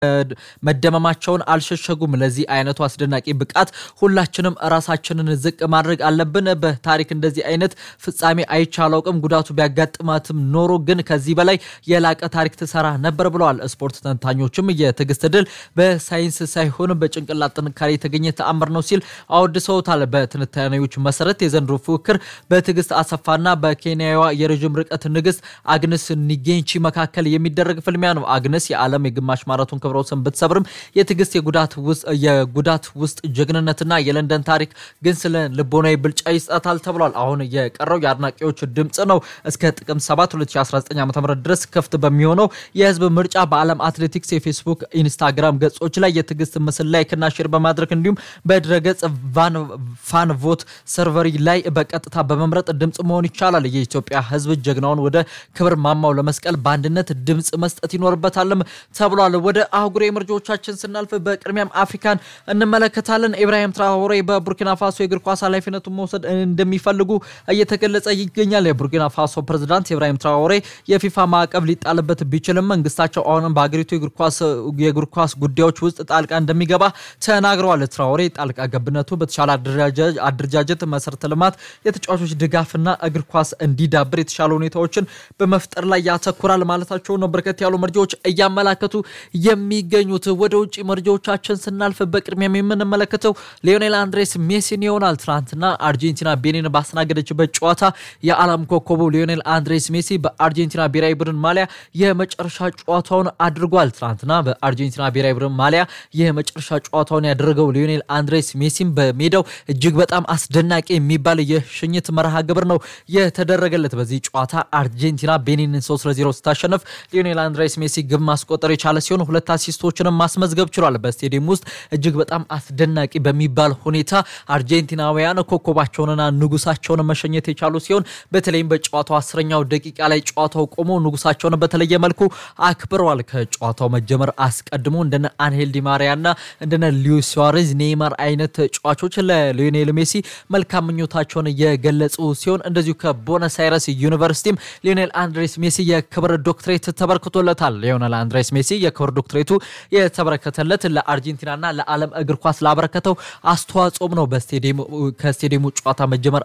መደመማቸውን አልሸሸጉም። ለዚህ አይነቱ አስደናቂ ብቃት ሁላችንም ራሳችንን ዝቅ ማድረግ አለብን። በታሪክ እንደዚህ አይነት ፍጻሜ አይቼ አላውቅም። ጉዳቱ ቢያጋጥማትም ኖሮ ግን ከዚህ በላይ የላቀ ታሪክ ትሰራ ነበር ብለዋል። ስፖርት ተንታኞችም የትዕግስት ድል በሳይንስ ሳይሆን በጭንቅላት ጥንካሬ የተገኘ ተአምር ነው ሲል አወድሰውታል። በትንታኔዎች መሰረት የዘንድሮ ፉክክር በትዕግስት አሰፋና በኬንያዋ የረዥም ርቀት ንግስት አግነስ ኒጌንቺ መካከል የሚደረግ ፍልሚያ ነው። አግነስ የዓለም የግማሽ ማራቶን ክብረ ወሰን ብትሰብርም የትዕግስት የጉዳት ውስጥ ጀግንነትና የለንደን ታሪክ ግን ስለ ልቦናዊ ብልጫ ይሰጣታል ተብሏል። አሁን የቀረው የአድናቂዎች ድምፅ ነው። እስከ ጥቅምት 7 2019 ዓ ም ድረስ ክፍት በሚሆነው የህዝብ ምርጫ በዓለም አትሌቲክስ የፌስቡክ፣ ኢንስታግራም ገጾች ላይ የትዕግስት ምስል ላይክና ሼር በማድረግ እንዲሁም በድረገጽ ፋን ቮት ሰርቨሪ ላይ በቀጥታ በመምረጥ ድምፅ መሆን ይቻላል። የኢትዮጵያ ህዝብ ጀግናውን ወደ ክብር ማማው ለመስቀል በአንድነት ድምፅ መስጠት ይኖርበታልም ተብሏል። ወደ አህጉራዊ መረጃዎቻችን ስናልፍ በቅድሚያም አፍሪካን እንመለከታለን። ኢብራሂም ትራኦሬ በቡርኪና ፋሶ የእግር ኳስ ኃላፊነቱን መውሰድ እንደሚፈልጉ እየተገለጸ ይገኛል። የቡርኪና ፋሶ ፕሬዝዳንት ኢብራሂም ትራኦሬ የፊፋ ማዕቀብ ሊጣልበት ቢችልም መንግስታቸው አሁንም በሀገሪቱ የእግር ኳስ ጉዳዮች ውስጥ ጣልቃ እንደሚገባ ተናግረዋል። ትራኦሬ ጣልቃ ገብነቱ በተሻለ አደረጃጀት፣ መሰረተ ልማት፣ የተጫዋቾች ድጋፍና እግር ኳስ እንዲዳብር የተሻለ ሁኔታዎችን በመፍጠር ላይ ያተኩራል ማለታቸው ነው በርከት ያሉ መረጃዎች እያመላከቱ የሚገኙት። ወደ ውጭ መረጃዎቻችን ስናልፍ በቅድሚያም የምንመለከተው ሊዮኔል አንድሬስ ሜሲን ይሆናል። ትናንትና አርጀንቲና ቤኒን ባስተናገደችበት ጨዋታ የዓለም ኮከቡ ሊዮኔል አንድሬስ ሜሲ በአርጀንቲና ብሔራዊ ቡድን ማሊያ የመጨረሻ ጨዋታውን አድርጓል። ትናንትና በአርጀንቲና ብሔራዊ ቡድን ማሊያ የመጨረሻ ጨዋታውን ያደረገው ሊዮኔል አንድሬስ ሜሲም በሜዳው እጅግ በጣም አስደናቂ የሚባል የሽኝት መርሃ ግብር ነው የተደረገለት። በዚህ ጨዋታ አርጀንቲና ቤኒንን 3 ለ0 ስታሸነፍ ሊዮኔል አንድሬስ ሜሲ ግብ ማስቆጠር የቻለ ሲሆን ሁለት አሲስቶችንም ማስመዝገብ ችሏል። በስቴዲየም ውስጥ እጅግ በጣም አስደናቂ በሚባል ሁኔታ አርጀንቲናውያን ኮከባቸውንና ንጉሳቸውን መሸኘት የቻሉ ሲሆን በተለይም በጨዋታው አስረኛው ደቂቃ ላይ ጨዋታው ቆሞ ንጉሳቸውን በተለየ መልኩ አክብረዋል። ከጨዋታው መጀመር አስቀድሞ እንደነ አንሄል ዲማሪያና እንደነ ሉዊስ ሱዋሬዝ፣ ኔይማር አይነት ተጫዋቾች ለሊዮኔል ሜሲ መልካም ምኞታቸውን የገለጹ ሲሆን እንደዚሁ ከቦነስ አይረስ ዩኒቨርሲቲም ሊዮኔል አንድሬስ ሜሲ የክብር ዶክትሬት ተበርክቶለታል። ሊዮኔል አንድሬስ ሜሲ የክብር ዶክትሬቱ የተበረከተለት ለአርጀንቲናና ለዓለም እግር ኳስ ላበረከተው አስተዋጽኦም ነው። ከስቴዲየሙ ጨዋታ መጀመር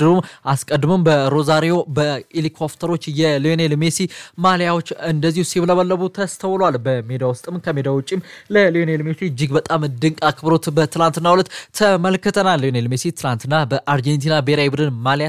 አስቀድሞም በሮዛሪዮ በሄሊኮፕተሮች የሊዮኔል ሜሲ ማሊያዎች እንደዚሁ ሲብለበለቡ ተስተውሏል። በሜዳ ውስጥም ከሜዳ ውጭም ለሊዮኔል ሜሲ እጅግ በጣም ድንቅ አክብሮት በትላንትናው ዕለት ተመልክተናል። ሊዮኔል ሜሲ ትላንትና በአርጀንቲና ብሔራዊ ቡድን ማሊያ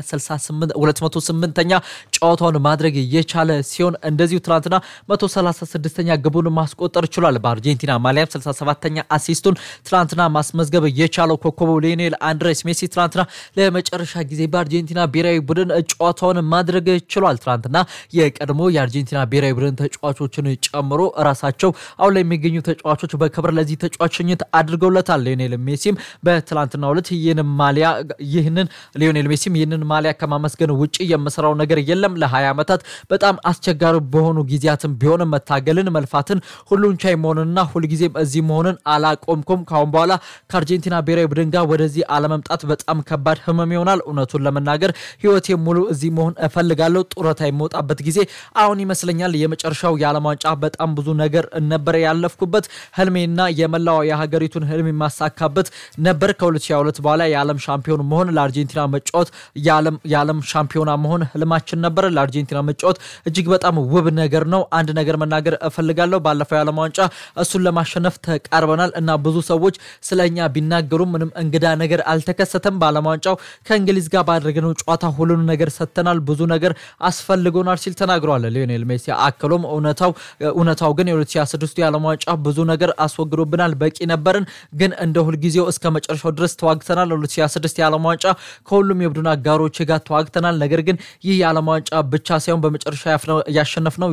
208ኛ ጨዋታውን ማድረግ የቻለ ሲሆን እንደዚሁ ትላንትና 136ኛ ግቡን ማስቆጠር ችሏል። በአርጀንቲና ማሊያም 67ኛ አሲስቱን ትላንትና ማስመዝገብ የቻለው ኮከቡ ሊዮኔል አንድሬስ ሜሲ ትላንትና ለመጨረሻ ጊዜ በአርጀንቲና ብሔራዊ ቡድን ጨዋታውን ማድረግ ችሏል። ትላንትና የቀድሞ የአርጀንቲና ብሔራዊ ቡድን ተጫዋቾችን ጨምሮ ራሳቸው አሁን ላይ የሚገኙ ተጫዋቾች በክብር ለዚህ ተጫዋች ሽኝት አድርገውለታል። ሊዮኔል ሜሲም በትላንትናው ዕለት ይህንን ማሊያ ይህንን ሊዮኔል ሜሲም ይህንን ማሊያ ከማመስገን ውጭ የምሰራው ነገር የለም ለ20 ዓመታት በጣም አስቸጋሪ በሆኑ ጊዜያትም ቢሆን መታገልን፣ መልፋትን፣ ሁሉን ቻይ መሆንንና ሁልጊዜም እዚህ መሆንን አላቆምኩም። ካሁን በኋላ ከአርጀንቲና ብሔራዊ ቡድን ጋር ወደዚህ አለመምጣት በጣም ከባድ ህመም ይሆናል። እውነቱን ለመናገር ህይወቴ ሙሉ እዚህ መሆን እፈልጋለሁ። ጡረታ የመውጣበት ጊዜ አሁን ይመስለኛል። የመጨረሻው የዓለም ዋንጫ በጣም ብዙ ነገር ነበረ ያለፍኩበት ህልሜና የመላው የሀገሪቱን ህልም የማሳካበት ነበር። ከ2022 በኋላ የዓለም ሻምፒዮን መሆን ለአርጀንቲና መጫወት የዓለም ሻምፒዮና መሆን ህልማችን ነበር። ለአርጀንቲና መጫወት እጅግ በጣም ውብ ነገር ነው። አንድ ነገር መናገር እፈልጋለሁ። ባለፈው የዓለም ዋንጫ እሱን ለማሸነፍ ተቃርበናል እና ብዙ ሰዎች ስለ እኛ ቢናገሩም ምንም እንግዳ ነገር አልተከሰተም። በዓለም ዋንጫው ከእንግሊዝ ጋር ባደረግነው ጨዋታ ሁሉን ነገር ሰጥተናል፣ ብዙ ነገር አስፈልጎናል ሲል ተናግረዋል ሊዮኔል ሜሲ። አክሎም እውነታው ግን የ2026 የዓለም ዋንጫ ብዙ ነገር አስወግዶብናል፣ በቂ ነበርን፣ ግን እንደ ሁልጊዜው እስከ መጨረሻው ድረስ ተዋግተናል። 2026 የዓለም ዋንጫ ከሁሉም የቡድን አጋሮች ጋር ተዋግተናል። ነገር ግን ይህ የዓለም ዋንጫ ብቻ ሳይሆን በመጨረሻ ያሸነፍነው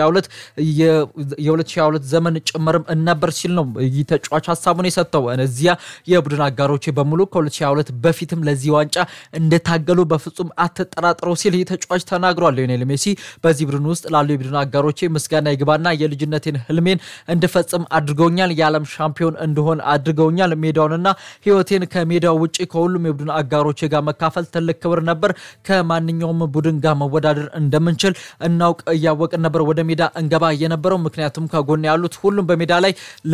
የ2022 ዘመን ጭምርም ነበር ሲል ነው ይህ ተጫዋች ሀሳቡን የሰጠው። እነዚያ የቡድን አጋሮች በሙሉ ከ2022 በፊትም ለዚህ ዋንጫ እንደታገሉ በፍጹም አትጠራጥረው ሲል ይህ ተጫዋች ተናግሯል። ሊዮኔል ሜሲ በዚህ ቡድን ውስጥ ላሉ የቡድን አጋሮቼ ምስጋና ይግባና የልጅነቴን ህልሜን እንድፈጽም አድርገውኛል። የዓለም ሻምፒዮን እንደሆን አድርገውኛል። ሜዳውንና ህይወቴን ከሜዳው ውጭ ከሁሉም የቡድን አጋሮቼ ጋር መካፈል ትልቅ ክብር ነበር። ከማንኛውም ቡድን ጋር መወዳ ማወዳደር እንደምንችል እናውቅ እያወቅን ነበር ወደ ሜዳ እንገባ የነበረው ምክንያቱም ከጎን ያሉት ሁሉም በሜዳ ላይ